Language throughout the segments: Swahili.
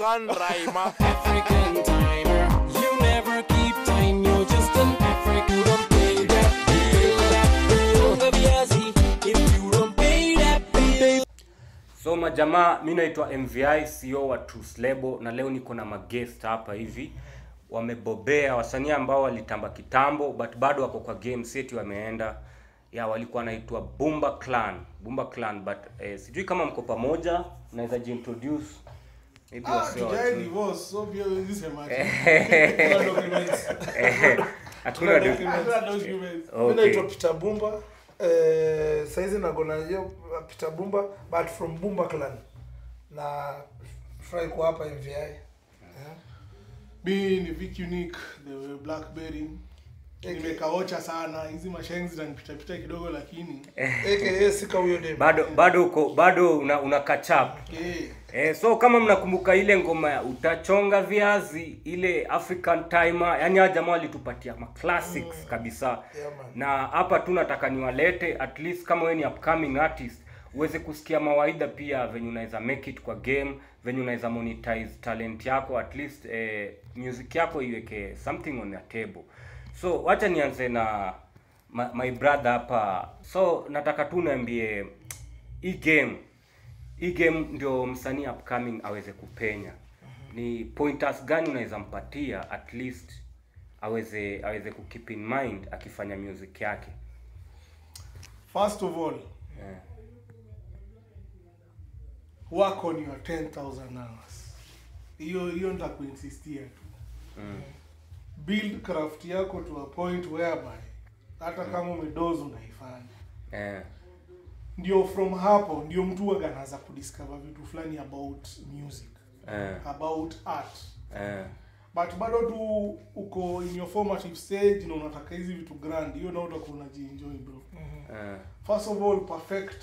African rhymer. African timer. You never keep time, you're just an African. You don't pay that bill, that bill. Baby, Yazzie, if you don't pay that bill. So majamaa, mi naitwa MVI CEO wa Truth Label na leo niko na magest hapa hivi wamebobea, wasanii ambao walitamba kitambo but bado wako kwa game set, wameenda ya walikuwa wanaitwa Bumba Clan, Bumba Clan but eh, sijui kama mko pamoja, naweza jiintroduce maybe Ah, wasio tujai wajui. divorce, so pia huwezi sema ati. Eh, Kuna documents. hatuna do- Hakuna documents. Mi Okay. naitwa Peter Bumba. Eh, saizi nagona hiyo uh, Peter Bumba but from Bumba clan. Na furahi kuwa hapa MVI. Yeah. Mi ni Vic Unique, the Blackberry. Nimekaocha sana, hizi mashenzi zinanipitapita kidogo lakini AKA sika huyo dem. bado bado uko bado una, una catch up eh, Eh, so kama mnakumbuka ile ngoma ya utachonga viazi ile African Timer, yani hawa jamaa walitupatia ma classics kabisa. Yeah, man. Na hapa tu nataka niwalete at least kama wewe ni upcoming artist uweze kusikia mawaidha pia venye unaweza make it kwa game, venye unaweza monetize talent yako at least eh, music yako iweke something on the table. So wacha nianze na my, my brother hapa. So nataka tu niambie hii game hii game ndio msanii upcoming aweze kupenya ni pointers gani unaweza mpatia at least aweze aweze kukeep in mind akifanya music yake first of all, yeah. work on your 10,000 hours. Hiyo hiyo nitakuinsistia tu. mm. Build craft yako to a point whereby hata kama umedoze unaifanya. eh, Ndio from hapo ndio mtu huwaga anaanza kudiscover vitu fulani about music, eh, about art. eh, but bado tu uko in your formative stage na unataka hizi vitu grand hiyo nao utakuwa unajienjoy bro eh, first of all perfect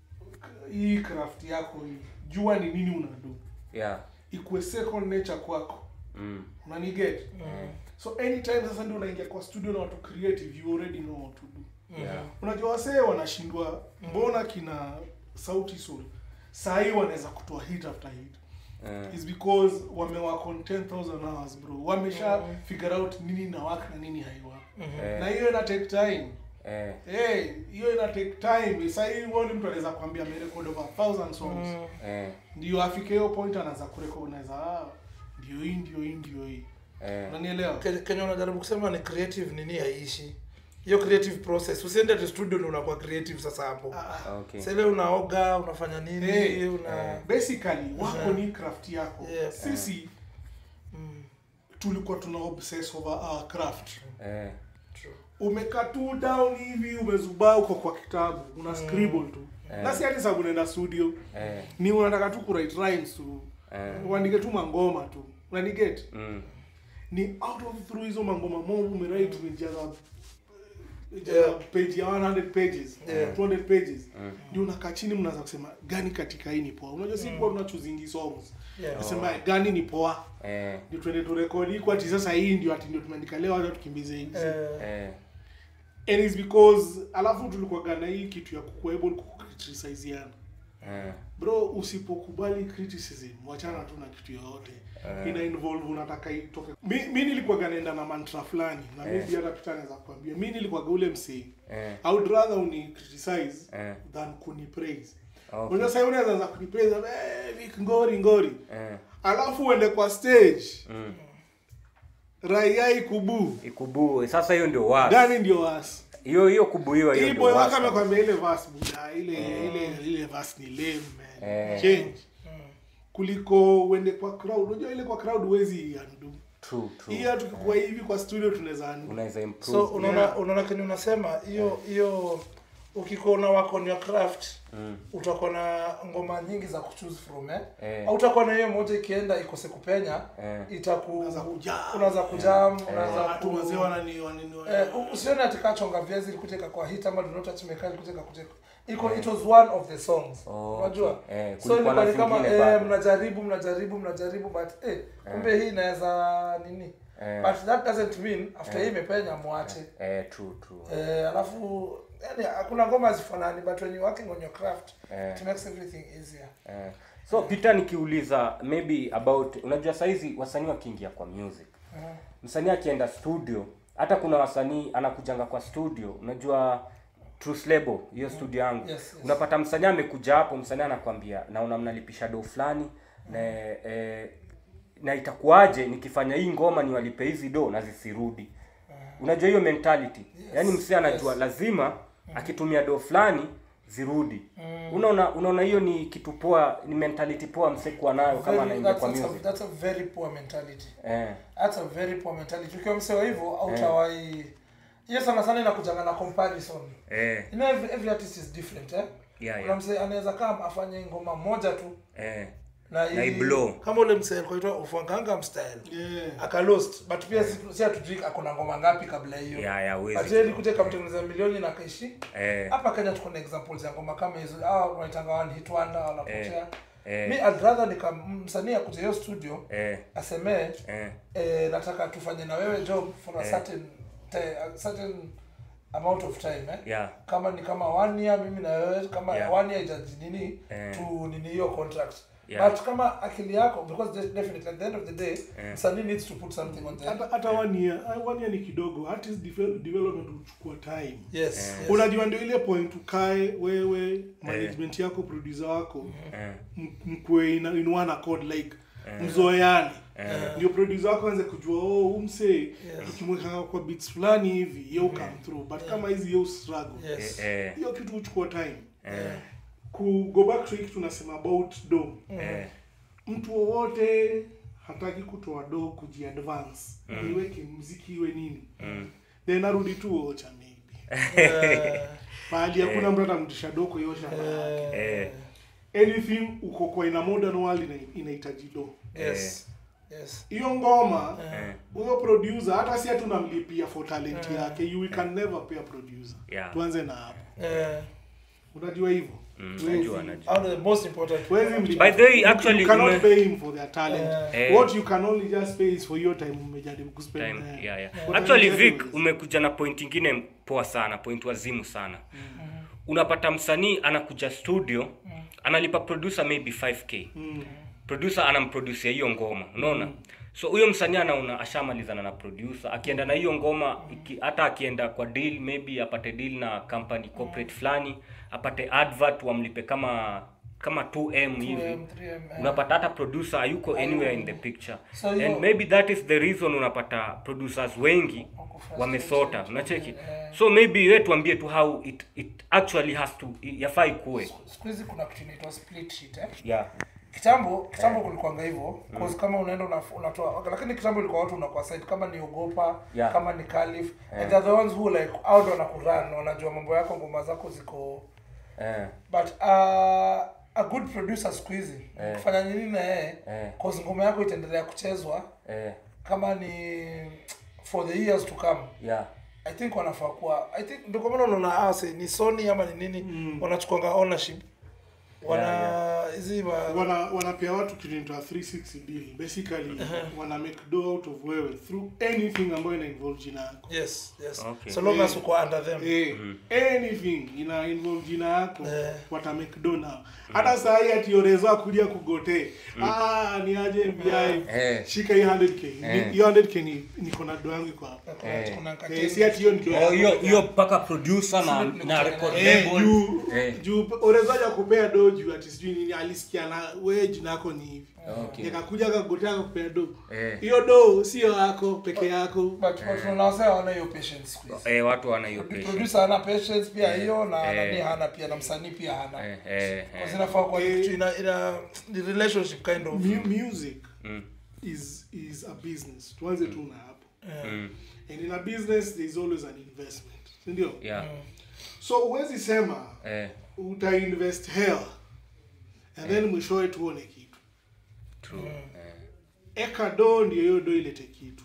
hii craft yako hii jua ni nini unadu yeah. ikuwe second nature kwako mm. unaniget so anytime sasa ndio unaingia kwa studio na watu creative you already know what to do yeah. unajua wasee wanashindwa mbona kina sauti sol sahii wanaweza kutoa hit after hit eh, is because wamework on 10000 hours bro wamesha figure out nini na work na nini haiwork eh, na hiyo ina take time eh, hey hiyo ina take time sasa hii woni mtu anaweza kuambia amerecord over 1000 songs eh, ndio afike hiyo point anaanza kurecognize ah ndio hii ndio hii ndio hii eh. unanielewa Ke- Kenya unajaribu kusema ni creative nini haiishi. Hiyo creative process. Usiende tu studio ndio unakuwa creative sasa hapo. Ah, okay Sasa ile unaoga, unafanya nini, Hey, una basically wako ni craft yako Yeah. sisi Mm, tulikuwa tuna obsess over our craft eh, true. umekaa tu down hivi umezubaa uko kwa kitabu una scribble tu Eh. na si hati sababu unaenda studio eh, ni unataka tu kuwrite rhymes tu eh, uandike tu mangoma tu unaniget mm. ni out of through hizo mangoma mob umewrite umejaza Yeah. yeah. page ya 100 pages Yeah. 200 pages Mm. ndio unakaa chini mnaanza kusema gani katika hii ni poa unajua si kuwa tunachuzingi songs Yeah. nasema gani ni poa eh, ndio tuende turekodi kwa ati sasa hii ndio ati ndio tumeandika leo hata tukimbize hizi Eh, eh, and it's because alafu tulikuwa na hii kitu ya kukuwa able kucriticizeana eh, bro usipokubali criticism wachana tu na kitu yoyote Eh. ina involve unataka itoke mi, mi nilikuwaga naenda na mantra fulani na Eh. maybe hata pita naweza kuambia mi nilikuwaga ule msee eh, i would rather uni criticize eh, than kuni praise okay. unajua sasa unaweza anza kuni praise eh Vic ngori ngori eh, alafu uende kwa stage mm. raia ikubu ikubue sasa hiyo ndio was gani ndio wasi hiyo hiyo kubuiwa hiyo hii ndio boy was wako amekwambia ile verse buda ile ile ile verse ni lame man Eh. change kuliko uende kwa crowd unajua ile kwa crowd huwezi undo true true hii hata tukikuwa hivi kwa studio tunaweza undo unaweza improve so unaona Yeah. unaona kenye unasema hiyo hiyo ukikuwa una work on your craft mm. utakuwa na ngoma nyingi za kuchoose from eh? Eh. au utakuwa na hiyo moja ikienda ikose kupenya Eh. itaku Unaweza kujam. unaweza kujam unaweza watu ku- wazee wanani wanani Eh, u- usione ati chonga viazi ilikuteka kwa hit ama do not touch me kali kuteka kuteka iko it was one of the songs Oh, unajua okay. Eh, so kulikuwa ilikuwa na ni kama zingine eh, bado. mnajaribu mnajaribu mnajaribu but eh kumbe hii inaweza nini Eh. but that doesn't mean after hii imepenya mwache eh, true true eh, alafu yani hakuna ngoma hazifanani but when you're working on your craft Eh. it makes everything easier eh. so peter nikiuliza maybe about unajua saizi wasanii wakiingia kwa music msanii akienda studio hata kuna wasanii anakujanga kwa studio unajua Truth Label hiyo studio yangu Yes, yes. unapata msanii amekuja hapo msanii anakwambia naona mnalipisha do fulani na eh, na itakuwaje nikifanya hii ngoma niwalipe hizi do na zisirudi unajua hiyo mentality yaani msee anajua yes. lazima akitumia do fulani zirudi unaona unaona hiyo ni kitu poa ni mentality poa msee kuwa nayo kama Very- anaingia that's, kwa that's, a, music that's a very poor mentality eh that's a very poor mentality ukiwa msewa hivyo autawai hiyo sana sana inakujanga na comparison eh you know every, every artist is different eh Yeah, kuna yeah. msee anaweza kaa afanye ngoma moja tu eh na, Na hii- iblow. kama ule msee alikuwa ufanganga style Yeah. akalost but pia si, si hatujui akona ngoma ngapi kabla hiyo Yeah, yeah, huwezi but yeye alikuja kamtengeneza milioni na akaishi eh hapa Kenya tuko na examples ya ngoma kama hizo ah wanaitanga one hit wonder wanapotea eh. mi I'd rather nika msanii akuja hiyo studio eh asemee eh eh, nataka tufanye na wewe job for a Eh. certain te, a certain amount of time eh? yeah kama ni kama one year mimi na wewe kama Yeah. one year ijaji nini Eh. tu nini hiyo contract Yeah. but kama akili yako because de- definitely at the end of the day Eh. msanii needs to put something on the hata hata one year ah, one year ni kidogo artist devel- development huchukua time yes, Eh. yes. unajua ndio ile point ukae wewe management yako producer wako eh m- mkue in, in one accord like mzoeane ndio producer wako anze kujua oh umse tukimweka kwa beats fulani hivi yo come through but kama hizi yo struggle yes. eh hiyo kitu huchukua time eh ku go back to hiki tunasema about do eh mtu wowote hataki kutoa do kujiadvance iweke mziki iwe nini then arudi tu ocha maybe Eh, pahali hakuna mtu atamtisha do kwa hiyo shamba yake eh anything uko kwa ina modern world ina- inahitaji do yes. yes. hiyo ngoma eh huyo producer hata si hatunamlipia for talent yake you we can never pay a producer Yeah. tuanze na hapo Eh, unajua hivyo Mm, Huwezi- najua, najua. one of the most important huwezi mlipa. By the way, actually, you cannot ume- pay him for their talent Eh. what you can only just pay is for your time umejaribu kuspend time there. yeah, yeah. But actually anyways, Vic umekuja na point ingine poa sana point wazimu sana unapata msanii anakuja studio analipa producer maybe 5k mm, producer anamproducia hiyo ngoma unaona so huyo msanii anaona ashamalizana na producer akienda na hiyo ngoma iki, hata akienda kwa deal maybe apate deal na company corporate fulani apate advert wamlipe kama kama 2m hivi 2M, 3M, eh. unapata hata producer hayuko anywhere in the picture So and hiyo- maybe that is the reason unapata producers wengi Wako frustrated. wamesota unacheki Eh. so maybe we tuambie tu how it, it actually has to yafaa ikuwe siku hizi kuna kitu inaitwa split sheet eh? yeah kitambo kitambo kulikuanga hivyo cause kama unaenda una- unatoa lakini kitambo ilikuwa watu unakuwa side kama ni ogopa Yeah. kama ni kalif and they're the ones who like out wanakuran wanajua mambo yako ngoma zako ziko eh but uh, a good producer siku hizi Eh. kufanya nini na yeye Eh. cause ngoma yako itaendelea kuchezwa eh kama ni for the years to come yeah i think wanafaa kuwa i think ndio kwa maana unaona ase ni sony ama ni nini wanachukuanga ownership wana hizi ma wana wanapea watu kitu inaitwa 360 deal basically wana make do out of wewe through anything ambayo ina involve jina yako yes yes Okay. so long as Eh. uko under them Eh, anything ina involve jina yako Eh. wata make do now hata saa hii ati oreza kuja kugote ah ni aje mbi Eh. shika hii 100k Eh. Ni- hiyo 100k ni niko na do yangu iko hapa Kuna- Eh. kuna eh, kateni. si ati hiyo ndio Oh, hiyo hiyo mpaka producer na na record Eh, label juu Eh. juu orezaja kupea do juu ati sijui nini alisikia na we jina yako ni hivi Okay. nikakuja akagotea akakupea do Eh. hiyo do sio yako peke yako but but tunaona wasee hawana hiyo patience siku hizi. eh watu wana hiyo patience producer hana patience pia hiyo na Eh. nani hana pia na msanii pia hana eh eh Kwa eh. zinafaa kwa kitu ina ina ni relationship kind of Mu- music Mm. is is a business tuanze tu na hapo Mm. and in a business there is always an investment si ndio yeah so huwezi sema eh utainvest hell and then mwishowe tuone kitu true eh eka do ndio hiyo do ilete kitu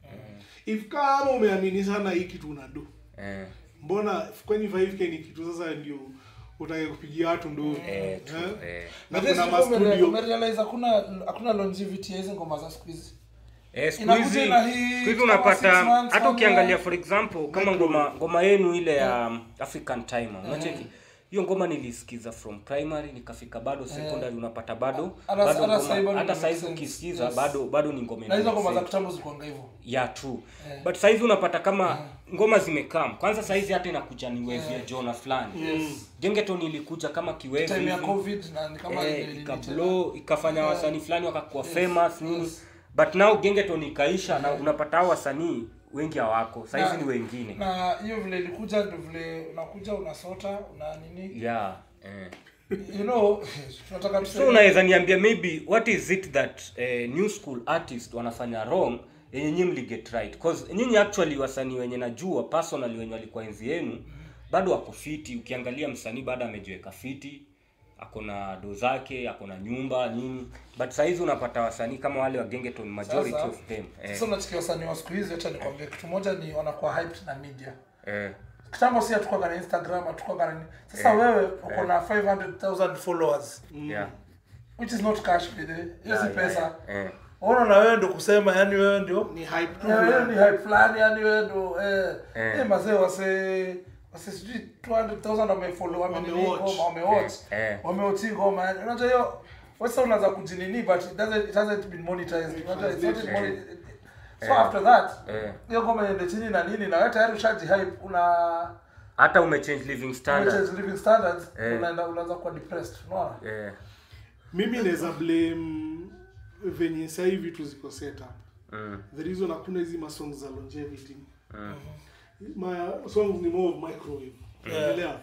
if kama umeamini sana hii kitu una do eh mbona kwani 5k ni kitu sasa ndio utake kupigia watu nduru eh true Eh? eh na But kuna this ume- mastudio umerealize hakuna hakuna longevity ya hizi ngoma za siku hizi Eh, siku Inakuja hizi na hii siku hizi kama unapata six months, hata one ukiangalia year. for example kama ngoma ngoma yenu ile ya um, African Timer unacheki hiyo ngoma nilisikiza from primary nikafika bado secondary unapata bado Hata- bado hata ngoma- sahi bado hata ina saizi make sense. ukisikiza Yes. bado bado ni ngoma na hizo ina ngoma za make sense. kitambo zikuanga hivyo yeah true but saizi unapata kama ngoma zimekam kwanza saizi hata inakuja ni wave ya jona fulani gengeton ilikuja kama kiwevu time ya hivi. covid na ni kama eh, ile- ile- ikablow ikafanya wasanii fulani wakakuwa famous nini yes. but now gengeton ikaisha na unapata hao wasanii wengi hawako saizi Na- ni wengine na hiyo vile ilikuja ndio vile unakuja unasota una nini yeah eh. you know tunataka so tuseme unaweza niambia maybe what is it that eh, new school artist wanafanya wrong yenye nyinyi mliget right cause nyinyi actually wasanii wenye najua personally wenye walikuwa enzi yenu bado wako fiti ukiangalia msanii bado amejiweka fiti ako na do zake ako na nyumba nini but sahizi unapata wasanii kama wale wa gengeton majority Sasa- of them eh, sasa unachikia wasanii wa siku hizi hata nikwambia kitu moja ni wanakuwa hyped na media eh, kitambo si hatukuwaga na instagram hatukuwaga na nini sasa wewe uko na 500000 followers yeah. which is not cash by the way. hiyo si Yeah, pesa yeah, eh. ona na wewe ndio kusema yani wewe ndio ni hype tu Eh, wewe fulani. ni hype fulani yani wewe ndio eh Eh. eh mazee wase wase sijui 200000 wamefollow wame Wamewatch. ngoma wamewatch Eh, eh. wamewatch ngoma yani unajua hiyo wasa unaanza kujinini but it doesn't it hasn't been monetized unajua it's not been Eh. monetized so after that Eh. hiyo ngoma iende chini na nini na wewe tayari ushaji hype una hata umechange living standard umechange living standards Eh. unaenda unaanza kuwa depressed unaona eh, mimi naweza blame venye saa hii vitu ziko set up mm, the reason hakuna hizi masong za longevity my songs ni more of microwave unaelewa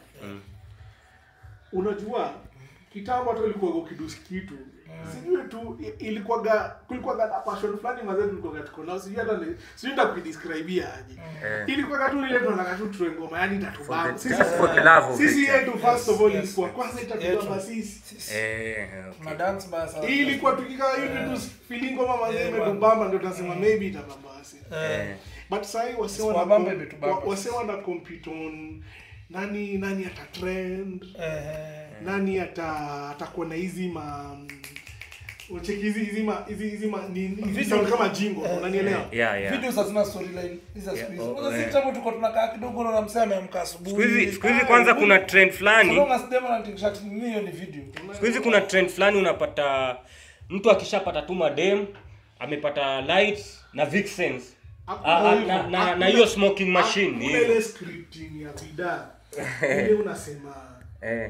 unajua kitambo hata ulikuwa ukidusi kitu sijui tu i- ilikuwaga kulikuwaga na passion fulani mazee tulikuwaga tuko nao sijui hata ni sijui ndakudescribea aje Eh. ilikuwaga tu ile tunataka tu tuwe ngoma yani itatubamba For the- sisi just for the love of sisi it. yetu first of all Yes, ilikuwa yes. kwanza Yetu. itatubamba sisi eh, okay. tuna dance baya sana hii ilikuwa tukikaa hivi tu feeling ngoma mazee Eh, imetubamba ndio tunasema maybe itabamba wasi Eh, but sahi wase wana Isipowabamba imetubamba. wa- wase wana compete on nani nani ata trend eh nani ata atakuwa na hizi ma ucheki hizi hizi ma hizi hizi ma ni hizi Video- sound kama jingo unanielewa yeah, yeah. videos hazina storyline hizi za siku hizi oh, Kwanza eh. si kitambo tulikuwa tunakaa kidogo na msee ameamka asubuhi Siku hizi- siku hizi kwanza kuna trend fulani Kulonga sidema na t-shirt ni hiyo ni video siku hizi kuna trend fulani unapata mtu akishapata tu madem amepata lights na vixens Hakuna Ah, ah, hivyo. na- na- Hakuna- na hiyo smoking machine hakuna hivyo. ile scripting ya bidhaa ile unasema eh,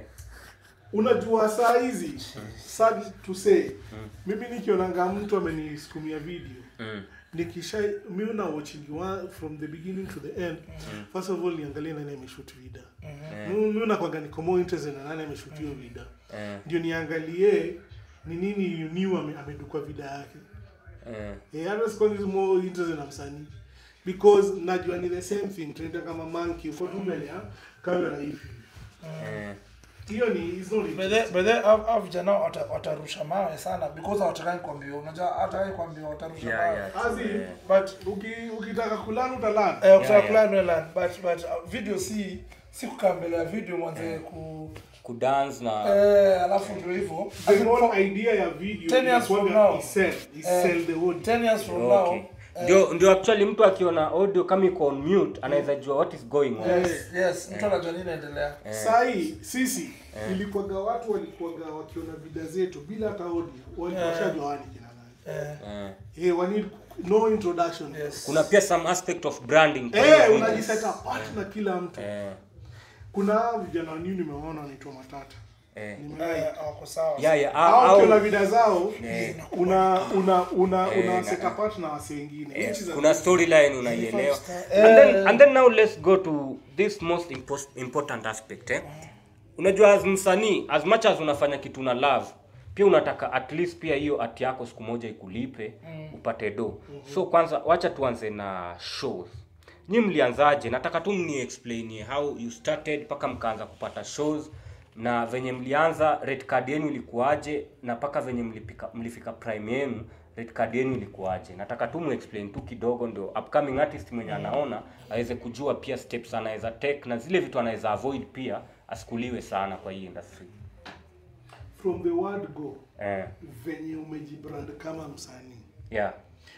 unajua saa hizi sad to say mimi nikionanga mtu amenisukumia video mm, nikisha mi una watching one from the beginning to the end first of all niangalie nani ameshoot vida Mi- mi unakwanga niko more interested na nani ameshoot hiyo vida eh, ndio niangalie ni nini new ame, amedukwa vida yake eh, eh hata sikuwa ni more interested na msanii because najua ni the same thing tunaenda kama monkey uko tu mbele ya kamera hivi eh. hiyo ni is not By the by the au vijana wata- watarusha mawe sana because hawataka kuambiwa unajua hata kuambiwa watarusha Yeah, mawe yeah. As in, Eh. but uki ukitaka kulana utalana eh kutaka yeah. kulana learn but but uh, video si si kukaa mbele ya video mwanze ku kudance na eh alafu ndio hivyo the As in, whole for idea ya video 10 years from inakuwaga now. isell isell the whole 10 years from okay. now ndio ndio actually mtu akiona audio kama iko on mute anaweza jua what is going on yes yes mtu anajua nini inaendelea sahii sisi ilikuwaga watu walikuwaga wakiona vida zetu bila hata audio walikuwa Eh. shajua wani kina nani eh eh. eh wani no introduction yes kuna pia some aspect of branding kwa eh hiyo video. unajiset apart na kila mtu eh, kuna hawa vijana wani nimewaona wanaitwa matata eh. Nimewahi. eh hawako sawa yeah, yeah. hao au, ukiona au, vida zao Eh. una una una Eh, una na- set apart na wase wengine eh, which is a kuna good storyline unaielewa Eh. and then, and then now let's go to this most impos- important aspect eh? unajua as msanii as much as unafanya kitu na love pia unataka at least pia hiyo ati yako siku moja ikulipe upate do so kwanza wacha tuanze na shows nyi mlianzaje nataka tu mni explainie how you started mpaka mkaanza kupata shows na venye mlianza red card yenu ilikuwaje na mpaka venye mlipika, mlifika prime yenu red card yenu ilikuwaje nataka tu muexplain tu kidogo ndio upcoming artist mwenye anaona aweze kujua pia steps anaweza take na zile vitu anaweza avoid pia asikuliwe sana kwa hii industry from the word go eh, venye umejibrand kama msanii yeah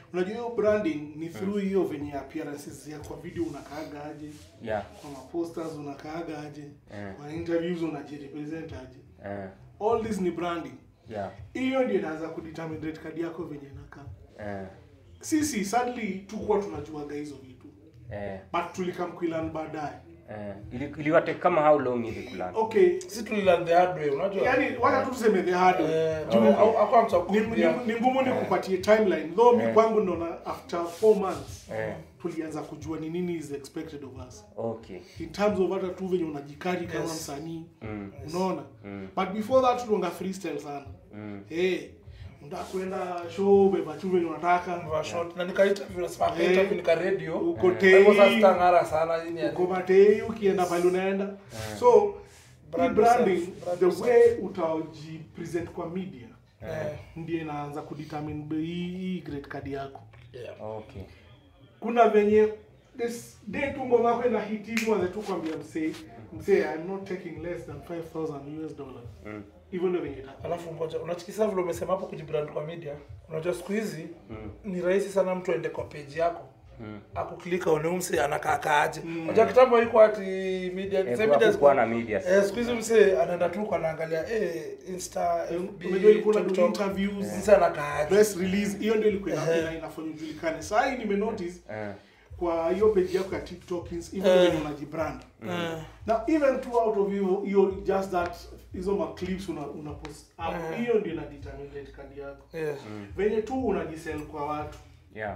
unajua hiyo branding ni through hiyo venye appearances ya kwa video unakaaga aje yeah kwa maposters unakaaga aje Eh. kwa interviews unajirepresent aje eh, all this ni branding yeah hiyo ndio inaanza kudetermine rate card yako venye inakaa eh, sisi sadly tukuwa tunajuaga hizo vitu eh, but tulikamkuilan baadaye eh. Ili- iliwate kama how long ili kulana okay si tulilearn the hard way unajua yani wacha tu tuseme the hard way. Eh, Juu- au- hakuna mtu wa ni, kukuambia. ni, ni ngumu ni kupatie timeline though mi Eh. kwangu naona after four months Eh. tulianza kujua ni nini is expected of us okay in terms of hata tu venye unajikari kama Yes. msanii mm. unaona Mm. but before that tulianga freestyle sana Mm. hey, unataka kwenda show beba tu venye unataka Vaa short. na nika interview nasema aka Eh. interview nika radio uko Kwa hivyo sasa tei sitang'ara sana hii ni uko matei ukienda pale unaenda so Brand hii branding yourself, brand the yourself. way utajipresent kwa media Eh, ndio inaanza kudetermine bei- hii hii grade card yako yeah. okay kuna venye this day tu ngoma yako ina hit hivi wanze tu kwambia msee msee I'm not taking less than 5000 US dollars mm. hivyo ndio venye itakuwa alafu ngoja unachikisa vile umesema hapo kujibrand kwa media unajua siku hizi Mm. ni rahisi sana mtu aende kwa page yako Mm. akuklika one mse anakaakaaje unajua kitambo haikuwa ati media Eh, sasa kwa media kukuwa na media eh siku hizi mse anaenda tu kwa anaangalia eh insta FB unajua ilikuwa na do TikTok interviews mse anakaaje press release hiyo ndio ilikuwa ina- Eh. ina- inafanya ujulikane saa hii nime notice eh, kwa hiyo page yako ya TikTok ins- hivyo Eh. venye unajibrand Eh, na even two out of hiyo hiyo just that hizo ma clips una, una post hapo Eh. hiyo ndio ina determine rate card yako yeah. venye tu unajisell kwa watu yeah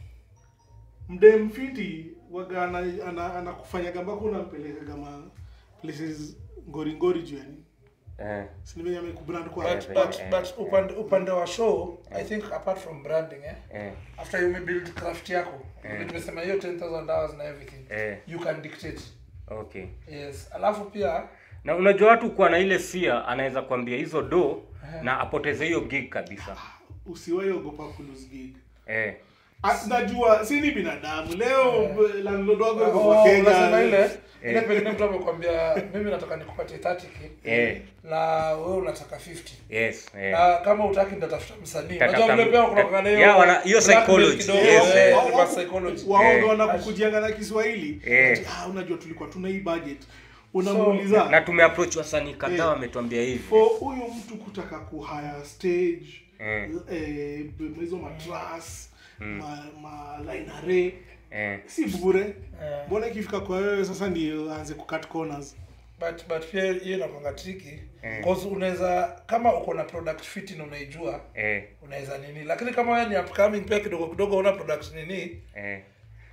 mde mfiti waga ana- ana- anakufanyaga mpaka unampelekaga ma places ngoringori juu yani eh, sini venye amekubrand kwa but, Yeah, but, yeah, but upande, upande wa show i think apart from branding eh, eh, after you build craft yako Eh. tumesema hiyo 10000 hours na everything eh, you can dictate okay yes alafu pia na unajua watu kuwa na ile fear anaweza kuambia hizo do na apoteze hiyo gig kabisa usiwahi ogopa kulose gig eh, Ah, najua si ni binadamu leo b- landlord wako yuko oh, kwa unasema Kenya ile ile Eh. pengine mtu amekwambia mimi nataka nikupatie 30k eh, na wewe unataka 50 yes eh. na kama utaki ndatafuta msanii Tatafuta unajua vile m- pia kuna kana Yeah, wana- hiyo blackmail psychology, kidogo, yes, eh, eh. Wa- wa- reverse psychology waoga Eh. wanakukujianga na Kiswahili Eh. Ati, ah, unajua tulikuwa tuna hii budget unamuuliza na tumeapproach wasanii kadhaa Eh. wametuambia hivi for huyu mtu kutaka kuhaya stage Eh. eh, b- hizo matras ma, ma line array eh, si bure Eh. mbona ikifika kwa wewe sasa ndio aanze kucut corners but but pia hiyo inakwanga tricky Eh. cause unaweza kama uko na product fit na unaijua eh, unaweza nini lakini kama wewe ni upcoming pia kidogo kidogo una product nini eh,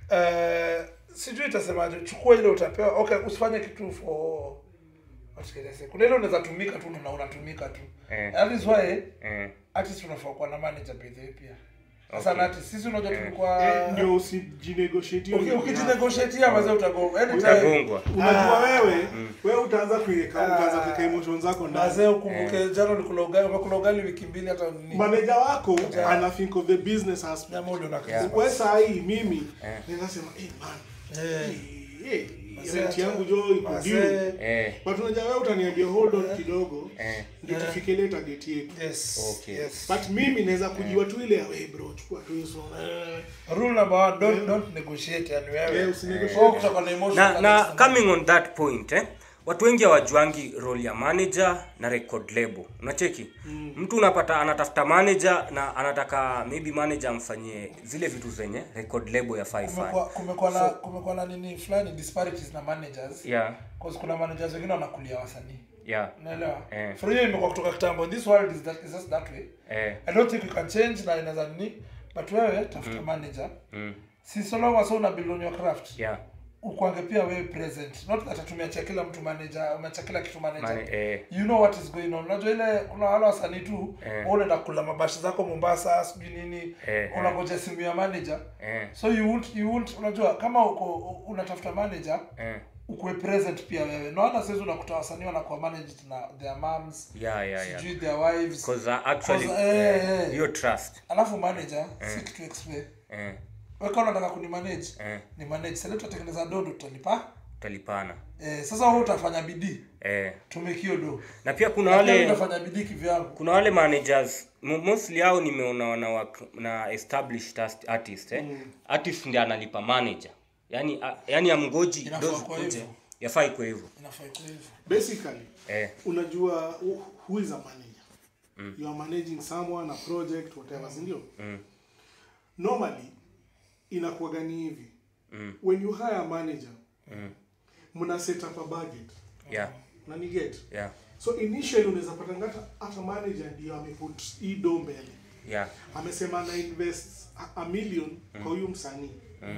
eh sijui itasemaje chukua ile utapewa okay usifanye kitu for what can I say kuna ile unaweza tumika tu na unatumika tu Eh. that is why eh, artist unafaa kuwa na manager by the way pia sasa Okay. na artist sisi unajua Eh. tulikuwa eh, ndio usijinegotiate hiyo Uki- ndio ukijinegotiatia mazee utago anytime utagongwa unajua wewe wewe utaanza kuweka utaanza kuweka emotions zako ndani mazee ukumbuke jana ulikula ugali umekula ugali wiki mbili hata nini manager wako ana think of the business aspect nyama ule una Yeah. wewe saa hii mimi Eh. naweza sema eh man Eh. eh, eh, Mazee, rent yangu jo iko mazee. due eh, but unajua wewe utaniambia hold on kidogo eh, ndio tufike ile target yetu yes Okay. yes but mimi naweza kujiwa tu ile ya we bro chukua tu hizo eh. rule number one don't don't negotiate yani wewe Eh, usinegotiate. Wewe kutakuwa na emotion na na kabisa. coming on that point eh, watu wengi hawajuangi role ya manager na record label unacheki mm. mtu unapata anatafuta manager na anataka maybe manager amfanyie zile vitu zenye record label ya kumekuwa 55 kumekuwa na kumekuwa na nini fulani disparities na managers yeah cause kuna managers wengine wanakulia wasanii yeah unaelewa Eh. for hiyo imekuwa kutoka kitambo this world is that is just that way eh, i don't think you can change na inaweza nini but wewe tafuta manager mm, si so long as una build on your craft yeah ukwange pia wewe present not that tumeachia kila mtu manager umeachia kila kitu manager Mane, eh, you know what is going on unajua ile kuna wale wasanii tu Eh. wewe unaenda kula mabashi zako Mombasa sijui nini Eh, unangoja simu ya manager eh, so you won't you won't unajua kama uko unatafuta manager eh, ukuwe present pia wewe naona sasa unakuta wasanii wanakuwa managed na their moms yeah yeah yeah sijui their wives because uh, actually 'Cause, eh, eh, eh. hiyo trust alafu manager si kitu explain eh, wewe kama unataka kunimanage eh, ni manage sasa tutatengeneza dodo tutalipa utalipana eh, sasa wewe utafanya bidii eh. tumekio do na pia kuna Na pia wale utafanya bidii kivyangu kuna wale managers mo- mostly hao nimeona wana work na established ast- artist eh? artist ndiye analipa manager yani a, yani amgoji Inafaa dozi kuwa kuje hivyo. yafaa iko hivyo inafaa ikuwe hivyo basically eh. unajua who- who is a manager you are managing someone a project whatever si ndio normally inakuwaga ni hivi when you hire a manager mna set up a budget yeah na ni get yeah so initially unaweza pata ngata hata manager ndio ameput hii do mbele yeah amesema na invest a, a million kwa huyu msanii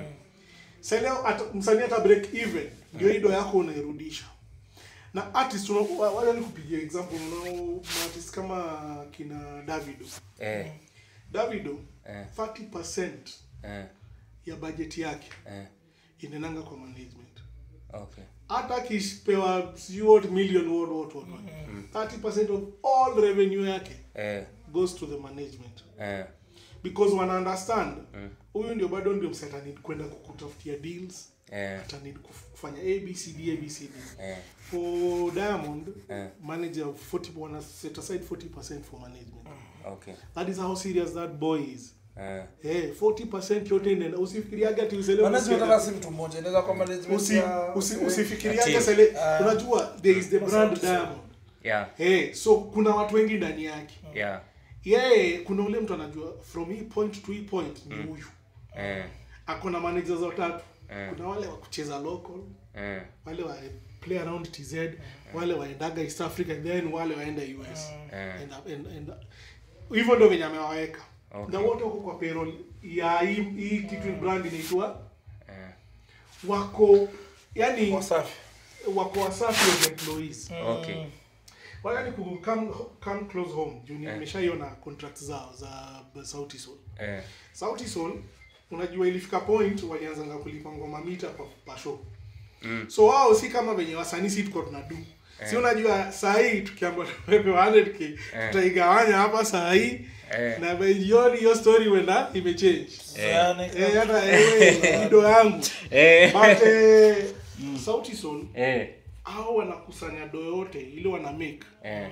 Sasa leo ata- msanii ata break even ndio hii do yako unairudisha na artist una- wa- wacha nikupigia example unao artist kama kina Davido eh. Davido Eh. 30% Eh. ya budget yake Eh. inaendanga kwa management okay hata akipewa sijui what million what what what what. 30% of all revenue yake eh. goes to the management Eh. because wana understand huyu ndio bado ndio msee atanid kwenda kukutafutia deals Eh. atanid kuf- kufanya abcd abcd Eh. for diamond Eh. manager 40 wana set aside 40% for management okay that is how serious that boy is eh. Eh, 40% yote inaenda usifikiriage ati usele management usikia- hata si mtu mmoja inaweza kuwa management usi, ya- usi, eh, usifikiriage team. sele Ah. unajua there is the brand Asante. diamond yeah eh so kuna watu wengi ndani yake yeah yeye kuna ule mtu anajua from hii point to hii point ni huyu eh. ako na managers watatu Eh. kuna wale wa kucheza local Eh. wale wa play around tz wale waendaga east africa then wale waenda us Eh. And- and- and- hivyo ndio venye amewaweka Okay. na wote wako kwa payroll ya hii hii kitu brand inaitwa Eh. wako yani wasafi wako wasafi as employees okay wala ni ku come, come close home juu nimeshaiona contract zao za sauti sol eh. sauti sol unajua ilifika point walianzanga kulipa ngoma mita kwa pasho Mm. so wao si kama venye wasanii si tuko tunadu si unajua saa hii tukiambia tupepe 100k tutaigawanya hapa saa hii Eh. na by jioni hiyo story wenda imechange yani eh hata ewe ido yangu Eh. but eh, sauti sol eh. hao wanakusanya do yote ile wana make eh.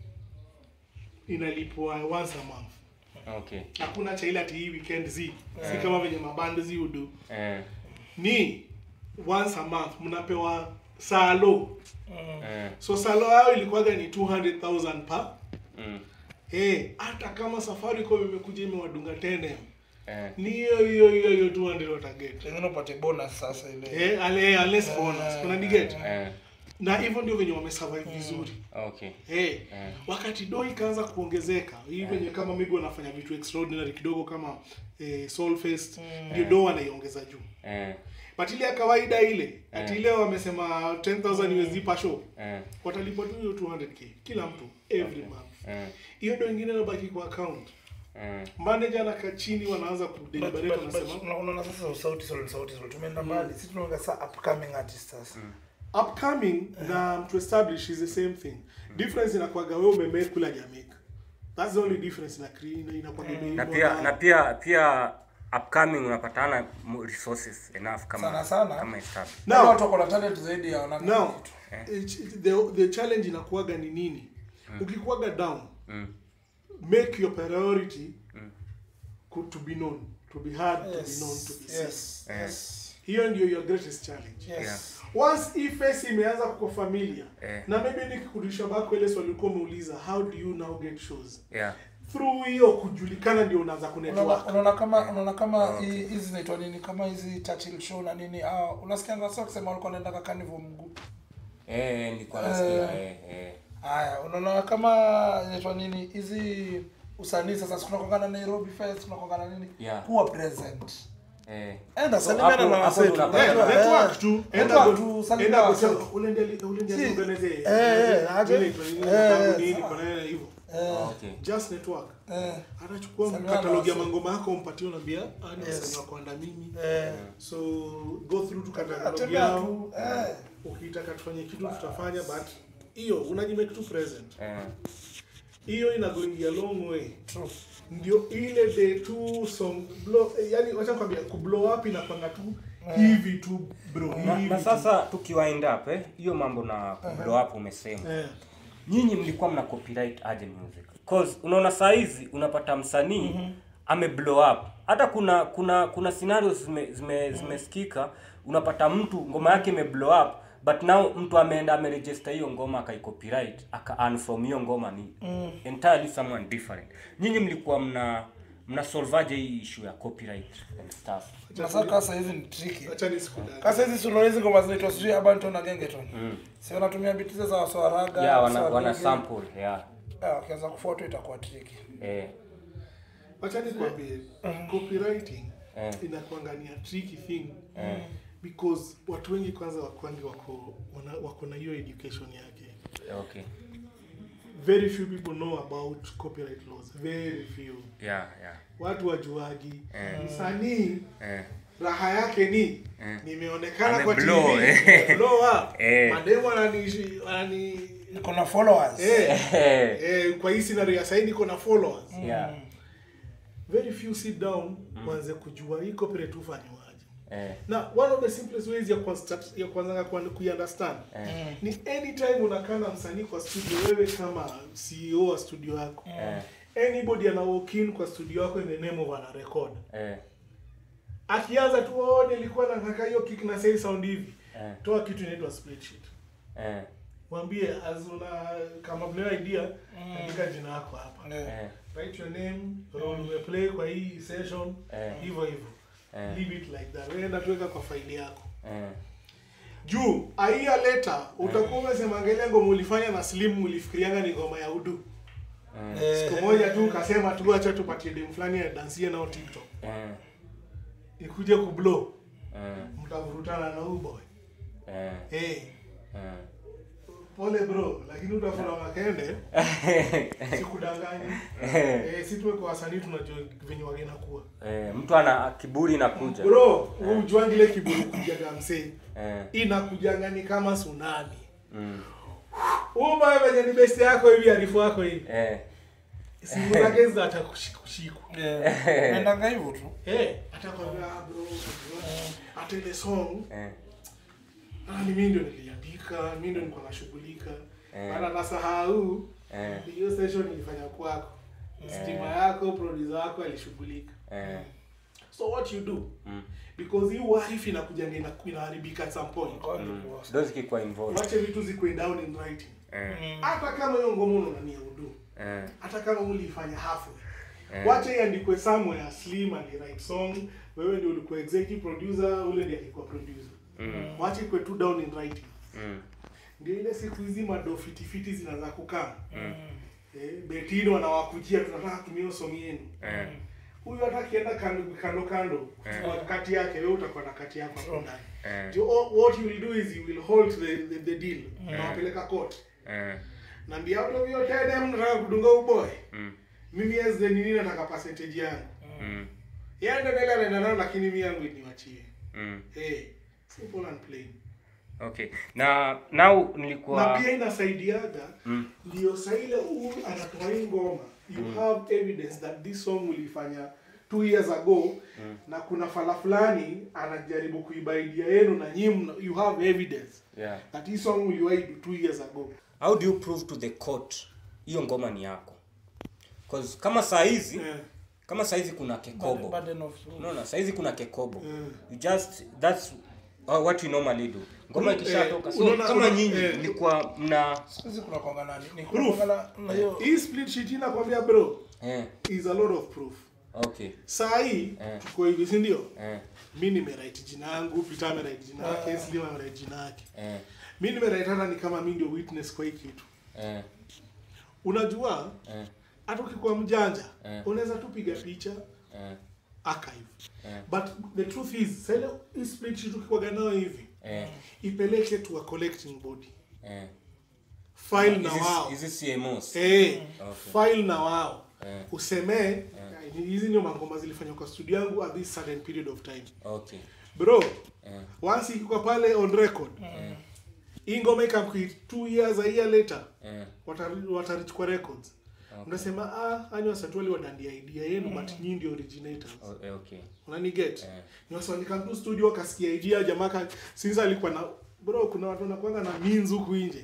inalipwa once a month okay hakuna cha ile ati hii weekend zi si kama venye maband zi udu eh. ni once a month mnapewa salo Eh. so salo yao ilikuwaga ni 200000 pa Mm. Eh, hata kama safaricom imekuja imewadunga 10m Eh. ni hiyo hiyo hiyo hiyo 200 wataget pengine upate bonus sasa ile eh ale unless bonus kuna diget Eh. na hivyo ndio venye wamesurvive vizuri okay Eh, wakati do ikaanza kuongezeka hii venye kama migo wanafanya vitu extraordinary kidogo kama eh, Soulfest ndio do wanaiongeza juu eh. but ile ya kawaida ile ati ile wamesema 10000 USD per show Eh. watalipwa tu hiyo 200k kila mtu every month Eh. hiyo do ingine inabaki kwa account Eh. manager anakaa chini wanaanza But- kudeliberate but- but wanasema una- unaona sasa sauti sol sauti sol tumeenda mbali sisi tunaonga saa upcoming artist sasa upcoming na to establish is the same thing difference inakuwaga wewe umemake kula hajamake that's the only difference na cre- inakuwaga na pia na pia pia upcoming unapatana mo- resources enough kama Sana sana. kama established Wale now watu wako na talent zaidi ya wana now kitu. it- the, the challenge inakuwaga ni nini ukikuwaga down mm. make your priority ku- to be known to be heard to be known to be Yes, seen yes, yes, hiyo ndio your greatest challenge yes. once hii face imeanza kuko familia Eh. na maybe nikikurudisha back ile swali ulikuwa umeuliza how do you now get shows yeah through hiyo kujulikana ndio unaanza Unaona kunetwork unaona kama unaona kama hi- hizi zinaitwa nini kama hizi Churchill show na nini ah unasikia ngasa kusema walikuwa wanaenda carnival mguu eh nilikuwa nasikia eh eh haya unaona kama inaitwa nini hizi usanii sasa tunakongana Nairobi Fest tunakongana nini Yeah. kuwa present eh enda So, salimiana hapo- na hapo wasetu tunapata- Eh, unajua, network eh. tu enda Network go- tu, salimia enda wasetu. kusema, unaende unaende Si. organize Eh, eh, aje. ile tu nini Eh, sababu nini sawa. kwa nini hivyo okay just network Eh, anachukua Salimia na katalogi ya wasetu. mangoma yako umpatie unaambia ani Yes. wasanii wako under mimi eh. so go through tu katalogi Atembea yao tu eh. ukitaka tufanye kitu tutafanya but hiyo unajimake tu present eh hiyo ina going a long way True. ndio ile the two song blow eh, yani wacha kwambia ku blow up inakwanga tu hivi tu bro na, hivi na tu. sasa tukiwind up eh hiyo mambo na blow up umesema eh, nyinyi mlikuwa mna copyright aje music cause unaona saa hizi unapata msanii mm-hmm. ame blow up hata kuna kuna kuna scenarios zime zime zimesikika unapata mtu ngoma yake ime blow up but now mtu ameenda ameregister hiyo ngoma akaicopyright aka earn from hiyo ngoma ni mm. entirely someone different nyinyi mlikuwa mna mna solvaje hii issue ya copyright and stuff Sasa kasa hizi ni tricky. acha nisikudanganye. Kasa hizi suno hizi ngoma zinaitwa sijui Abanton na Gengeton. Si wanatumia biti za waswaraga. yeah wana, waswahili. wana sample yeah Ah, wakianza kufuata itakuwa tricky. eh acha nikwambie copywriting Eh. inakuangania tricky thing because watu wengi kwanza wakwangi wako wana, wako na hiyo education yake okay very few people know about copyright laws very few yeah yeah watu wajuagi Eh. msanii eh raha yake ni Eh. nimeonekana kwa Ameblow, TV eh. blow up Eh. mademu wanani wanani Niko na followers. eh, eh eh, kwa hii scenario ya saini niko na followers yeah very few sit down wanze kujua hii copyright hufanywaje eh na one of the simplest ways ya kuanza ya kuanza kuiunderstand eh ni anytime unakaa na msanii kwa studio wewe kama CEO wa studio yako eh anybody ana walk in kwa studio yako in the name of ana record eh akianza tu oh nilikuwa nataka hiyo kick na say sound hivi eh toa kitu inaitwa spreadsheet eh mwambie as una kama vile idea andika jina lako hapa Eh. eh write your name role umeplay kwa hii session Eh. hivyo hivyo Eh. leave it like that wewe enda tuweka kwa faili yako eh juu a year later utakuwa umesema angalia ngoma ulifanya na slim ulifikirianga ni ngoma ya udu Eh, siku moja tu ukasema tu acha tupatie dem fulani adansie nao tiktok eh ikuje kublow eh mtavurutana na huyu boy eh hey, eh pole bro lakini utafura makende sikudanganyi eh, si tuwe kwa wasanii tunajua venye wagena kuwa eh mtu ana kiburi inakuja bro ujuangi ile kiburi kujaga msee eh inakujanga ni kama tsunami mm uma venye ni best yako hivi arifu wako hivi eh simu zake zata kushiku eh, naendanga hivyo tu. eh atakwambia ah, bro hata ile song eh ah, ni mimi ndio niliandika mimi ndio nilikuwa nashughulika Eh. maana nasahau eh hiyo session ilifanya kwako stima yako producer wako alishughulika eh so what you do mm because hii wife inakujanga ina- inaharibika at some point God divorce. those kikuwa involved wache vitu zikuwe down in writing eh hata kama hiyo ngoma unania udu eh hata kama uliifanya halfway Eh. wache iandikwe somewhere slim aliwrite song wewe ndio ulikuwa executive producer ule ndiye alikuwa producer mm wache ikwe tu down in writing mm ndio ile siku hizi mado fitifiti zinaanza kukaa eh, betini wanawakujia tunataka tumie song yenu eh huyu hata akienda kando kando kando kuchukua kati yake wewe utakuwa na kati yako hapo ndani eh So, all- what you will do is you will hold the, the, the deal nawapeleka court eh naambia out of your 10 m nataka kudunga uboy mm mimi as the nini nataka percentage yangu mm yeye ndio ndio anaenda nao lakini mimi yangu niwachie mm hey simple and plain okay na now na nilikuwa pia inasaidiaga mm ndio saa ile huyu anatoa hii ngoma you have evidence that this song ulifanya two years ago na kuna fala fulani anajaribu kuiba idea yenu na nyinyi mna- you have evidence yeah that hii song uliwahi do two years ago how do you prove to the court hiyo ngoma ni yako cause kama saa hizi Eh, kama saa hizi kuna kekobo Burden of proof. unaona saa hizi kuna kekobo Mm. you just that's uh, what you normally do ngoma Eh, ikishatoka so unaona- kama unaona- nyinyi eh. mlikuwa mna Siku hizi kuna kwanga nani? Ni Proof. kuna kwanga na hiyo hii split sheet inakwambia bro eh is a lot of proof okay saa hii Eh. tuko hivi si ndio eh mi nimewrite jina yangu peter amewrite jina yake slim amewrite jina yake eh mi nimewrite hata ni kama mi ndio witness kwa hii kitu eh unajua eh hata ukikuwa mjanja Eh. unaweza tu piga picha eh archive Eh. but the truth is sasa ile hii split sheet ukikuwaga nayo hivi eh ipeleke to a collecting body eh file na Hizi- wao hizi CMOs eh Okay. file na wao Eh. usemee hizi ndio mangoma zilifanywa kwa studio yangu at this certain period of time okay bro eh once ikikuwa pale on record hii ngoma ikamkui two years a year later eh watari- watarichukua records unasema ah ani wasatu wale wadandia idea yenu but nyinyi ndio originators Oh, eh, okay. unaniget Eh. ni wasi walikam tu studio wakasikia idea jamaa ka since alikuwa na bro kuna watu wanakwanga na means huku nje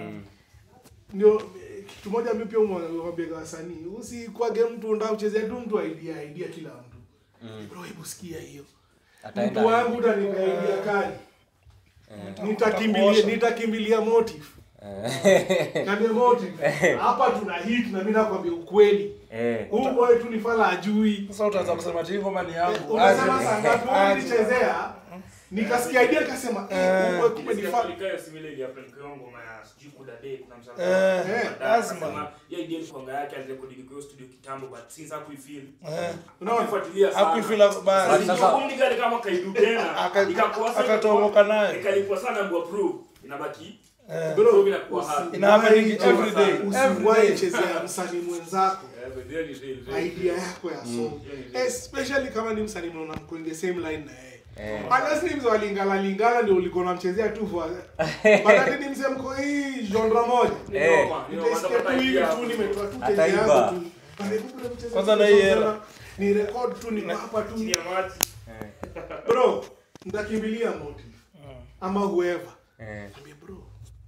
ndio eh, kitu moja mimi pia umwambia wasanii usikwage mtu nda uchezea tu mtu idea idea kila mtu bro hebu sikia hiyo Ataenda- mtu wangu utanipa idea kali nitakimbilia nitakimbilia motive Niambie motive hapa tuna hit na mimi nakwambia ukweli Eh. huu boy tu ni fala ajui Sasa utaanza kusema ati hii ngoma ni yangu. unasema Aje. saa ngapi wewe ulichezea nikasikia idea nikasema eh huu boy kumbe ni fala Nilikayo simile ile ya Frank Yongo ma sijui kuda day kuna msanii. Eh, Eh, lazima. Ya idea ni kwanga yake alirekodi kwa studio kitambo but since hakuifeel. Eh, unaona Hakuifuatilia sana. hakuifeel basi. Sasa- Sasa kumbe gani kama kaidu tena. Aka- Ikakuwa sana. akatomoka nayo. Ikalipwa sana ndio approve. Inabaki. Eh, Bro inakuwa hard. Ina happen every day. usiwahi Every day. chezea msanii mwenzako Eh, but then it is, eh. idea yako ya song especially kama ni msanii mnaona mko in the same line na yeye Eh. unless ni mzee wa lingala lingala ndio ulikuwa unamchezea tu for but ati ni mzee mko hii genre moja Eh. Noma, noma, nitaisikia tu watapata hivi idea tu hapo. nimetoa tu Ataiba. tezi yangu tu Pale huku namchezea Kwanza tu na hii sana. era. ni record tu ni hapa tu Chini ya maji. bro nitakimbilia motive ama whoever Eh. Niambie bro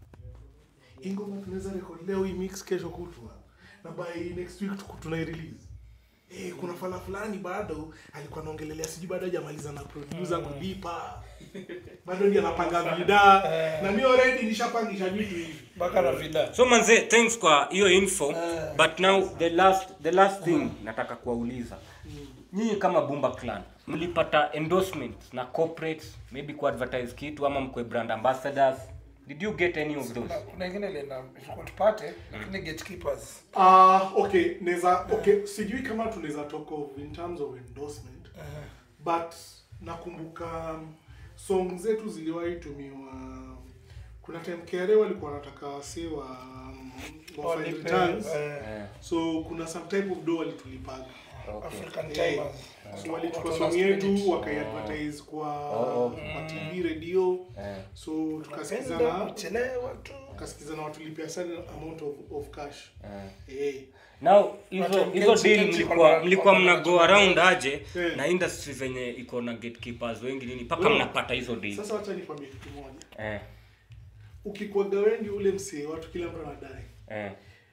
hii ngoma tunaweza record leo hii mix kesho kutwa na by next week tuku- tunai release Eh, kuna fala fulani bado alikuwa anaongelelea sijui bado hajamaliza na producer kulipa bado ndiye anapanga vida na mi already nishapangisha vitu hivi mpaka na vida. so manze thanks kwa hiyo info Eh. but now the last the last thing nataka kuwauliza nyinyi kama bumba clan mlipata endorsements na corporates maybe ku advertise kitu ama mkwe brand ambassadors did you get any of those Kuna- kuna ingine ilienda ilikuwa tupate lakini gatekeepers. Ah, okay naweza okay sijui kama tunaweza talk of in terms of endorsement but nakumbuka um, song zetu ziliwahi tumiwa kuna time kere walikuwa wanataka wase wa um, wa file Walipe, returns eh, Eh, so kuna some type of do walitulipaga okay. African Eh, timers. so walichukua Watu wana song yetu spirit. wakaiadvertise kwa Oh. kwa tv radio Eh. so Napenda tukasikizana kuchelewa tu. tukasikizana watulipia sana amount of, of cash Eh. eh now hizo Watu- hizo Kenchi- deal Kenchi mlikuwa kwa- mlikuwa kwa- mna go around aje Eh. na industry venye iko na gatekeepers wengi nini mpaka Bro, mnapata hizo deal sasa wacha nikwambie kitu moja eh ukikwaga wengi ule msee watu kila mtu anadai eh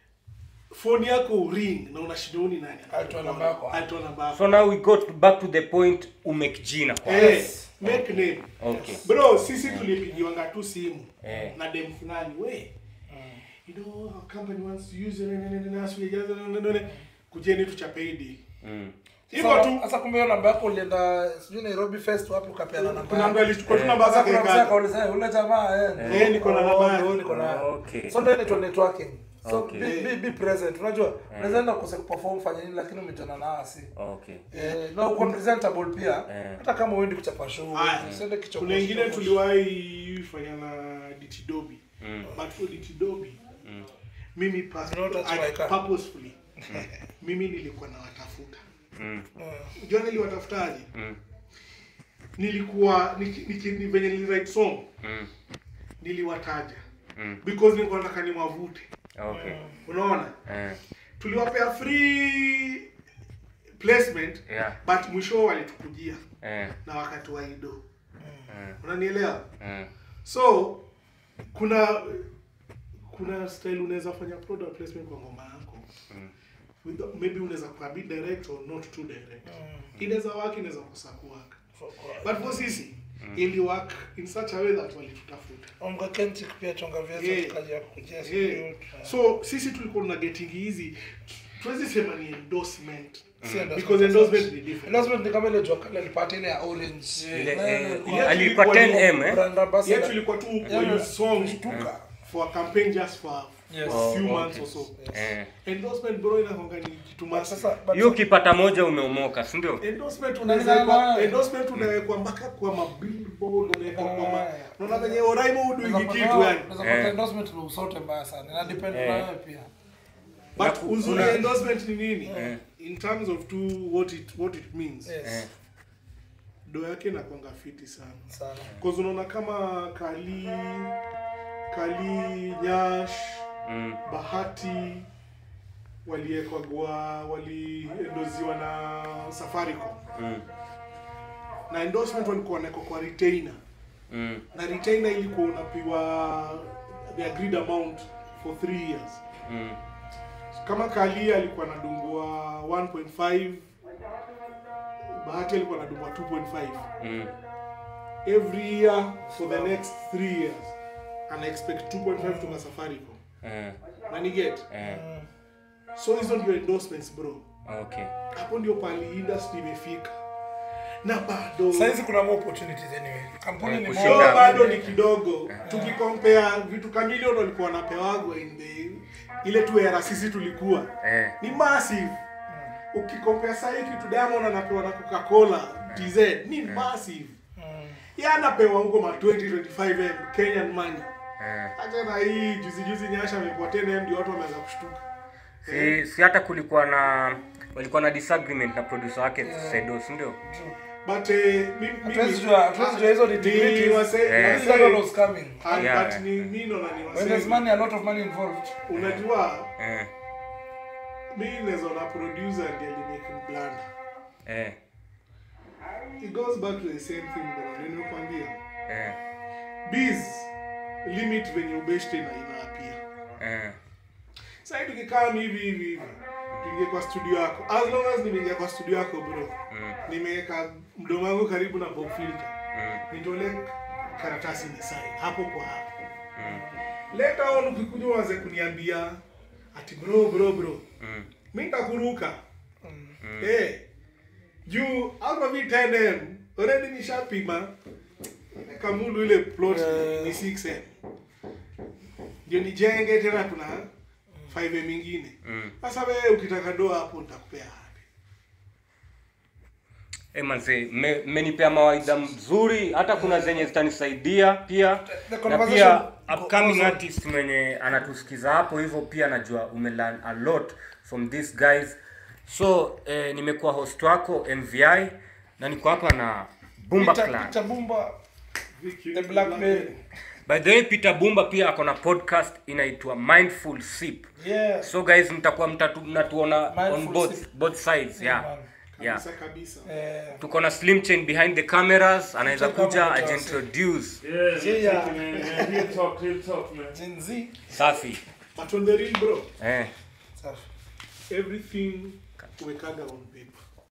phone yako ring na unashinda ni nani Alitoa namba yako. alitoa namba yako so now we got back to the point umake jina kwa eh make name okay bro sisi tulipigiwanga tu simu Eh. na dem fulani we you know our company wants to use nene nene nene asili jaza nene nene kujeni tuchape hii deal mm. hivyo Sasa- tu Sasa kumbe hiyo namba yako ulienda sijui Nairobi Fest wapi ukapeana namba. kuna mtu yako. alichukua tu namba Sasa zake kuna mzee kaka akauliza, "Eh, ule jamaa eh. Eh, niko na Oh, namba yake." ndio, niko na. Okay. So ndio inaitwa networking. So Okay. be, be, be present. Unajua, unaweza enda kuse perform fanya nini lakini umetana na asi. okay Eh, na uko presentable pia. Eh. Hata kama uendi kuchapa show, Haya. usiende kichoko. kuna ingine kichoko. tuliwahi fanya na ditidobi Mm. but for ditidobi mimi pas- You know that's I- my car. purposefully mimi nilikuwa nawatafuta mm. Eh, jua niliwatafutaje Mm. nilikuwa niki- niki- ni venye niliwrite song Mm. niliwataja Mm. because nilikuwa nataka niwavute okay unaona eh tuliwapea free placement yeah but mwisho walitukujia eh na wakati wa ido eh unanielewa eh so kuna kuna style unaweza fanya product placement kwa ngoma yako With- maybe unaweza kuwa bit direct or not too direct inaweza work inaweza kosa kuwork for- for- but for sisi ili work in such a way that walitutafuta Omga Kentic pia chonga viazi Yeah. tukaja ya kukujia yeah. studio. so sisi tulikuwa na getting hizi tuwezi sema ni endorsement Si endorsement. because endorsement ni different Endorsement ni kama ile jua kali alipata ile ya orange. ile Eh, eh, kwa- Yeah, alikuwa tulikuwa 10m eh brand ambassador. yetu ilikuwa tu Yeah, yeah, song kushtuka. for a campaign just for Yes. a few Oh, months okay. or so eh endorsement bro inakonga ni kitu But massive sasa but hiyo ukipata moja umeomoka si ndio endorsement Unalingana unaweza nayo. endorsement unawekwa mpaka kwa mabillboard unawekwa kwa ma Eh. unaona venye Oraimo hudu unaweza hiki pata- kitu yani unaweza pata Eh. endorsement na usote mbaya sana. Ina depend Eh. na wewe pia. but Na- uzuri una- ya endorsement ni nini Eh. in terms of to what it what it means Yes. eh do yake inakwanga fiti sana Sana. cause unaona kama kali kali nyash mm. bahati waliekagwa waliendoziwa na safaricom Mm. na endorsement walikuwa wanawekwa kwa retainer Mm. na retainer ilikuwa unapiwa the agreed amount for 3 years Mm. kama kalia alikuwa anadungwa 1.5 bahati alikuwa anadungwa 2.5 Mm. every year for the next 3 years ana expect 2.5 kutoka safaricom Eh. na ni get Eh. so hizo ndio endorsements bro Okay. hapo ndio pali industry imefika na bado saizi kuna more opportunities anyway kampuni Eh, ni kushinda. so more bado ni kidogo tukikompea vitu kamilion walikuwa wanapewagwa in the ile tu era sisi tulikuwa Eh. ni massive ukikompea sahii kitu diamond anapewa na coca-cola tz ni massive ye anapewa huko ma 2025 m kenyan money Eh. hata na hii juzi juzi nyasha amepewa 10 m ndio watu wameanza kushtuka Si, si hata kulikuwa na walikuwa na disagreement na producer wake Sedo, si ndio? but eh, mi- Hatuwezi mimi- jua- hatuwezi jua hizo ni nitty-gritties. wase- Eh. This is what was coming Ah, Yeah, but yeah. ni mi naona ni when there's wase- money a lot of money involved unajua Eh. mi naweza na producer ndiye alimake blanda Eh. it goes back to the same thing bro ndio nimekwambia Eh. biz limit venye ubeshte na inaapia Eh. sasa tukikaa hivi hivi hivi tuingie kwa studio yako as long as nimeingia kwa studio yako bro Mm. nimeweka mdomo wangu karibu na bob filter Mm. nitole karatasi ni sign hapo kwa hapo Mm. later on ukikuja uanze kuniambia ati bro bro bro Mm. mi nitakuruka eh juu alma vi 10m already nishapima kamulu ile plot ni 6m ndio nijenge tena kuna 5m ingine Mm. sasa wewe ukitaka doa hapo nitakupea wapi Eh, manze, me- mmenipea mawaidha mzuri hata kuna zenye zitanisaidia pia The na conversation pia go- upcoming goes on. artist mwenye anatusikiza hapo hivyo pia najua umelearn a lot from these guys so eh, nimekuwa host wako mvi na niko hapa na bumba Peter- clan Peter Bumba Vicky, the blackberry by the way peter bumba pia ako na podcast inaitwa mindful sip yeah so guys mtakuwa mtatu, mnatuona on Mindful both, Sip. both sides yeah, man. yeah. kabisa kabisa eh tuko na slim chain behind the cameras anaweza Check out kuja what I ajiintroduce Yeah, Yeah. yeah. Man, man. Real talk, real talk, man. Gen Z safi but on the real bro eh. safi everything wekaga on paper